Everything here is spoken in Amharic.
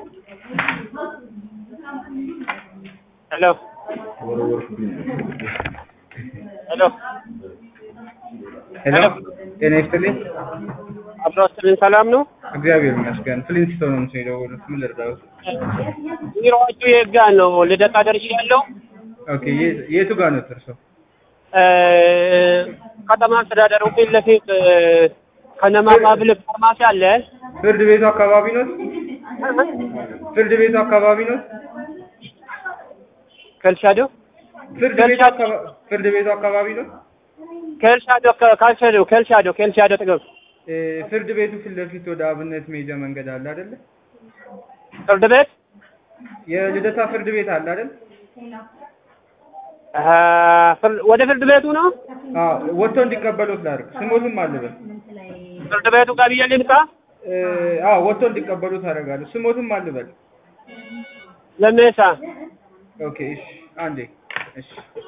ሄሎ ሄሎ ሄሎ ጤና ይስጥልኝ። አብሮ ስልን ሰላም ነው? እግዚአብሔር ይመስገን። ፍሊንስቶን ነው የደወሉት። ምን ልርዳዎት? ቢሮዎቹ የት ጋር ነው? ልደታ ደርሻለሁ። ኦኬ የ- የቱ ጋር ነው እርሶ? እ፣ ከተማ አስተዳደሩ ፊት ለፊት እ፣ ከነማ ፓብሊክ ፋርማሲ አለ። ፍርድ ቤቱ አካባቢ ነው? ፍርድ ቤቱ አካባቢ ነው? ከልሻዶ ፍርድ ቤቱ አካባ- ፍርድ ቤቱ አካባቢ ነው? ከልሻዶ ካልሻዶ ከልሻዶ ከልሻዶ ጥቅም እ፣ ፍርድ ቤቱ ፊት ለፊት ወደ አብነት መሄጃ መንገድ አለ አይደለ? ፍርድ ቤት የልደታ ፍርድ ቤት አለ አይደል? እ፣ ፍር- ወደ ፍርድ ቤቱ ነው። አዎ ወጥቶ እንዲቀበሉት ላድርግ። ስሞትም አልበል። ፍርድ ቤቱ ጋር ብዬ ልምጣ። እ፣ አዎ ወጥቶ እንዲቀበሉት አደርጋለሁ። ስሞትም አልበል። ለሜሳ ኦኬ እሺ፣ አንዴ እሺ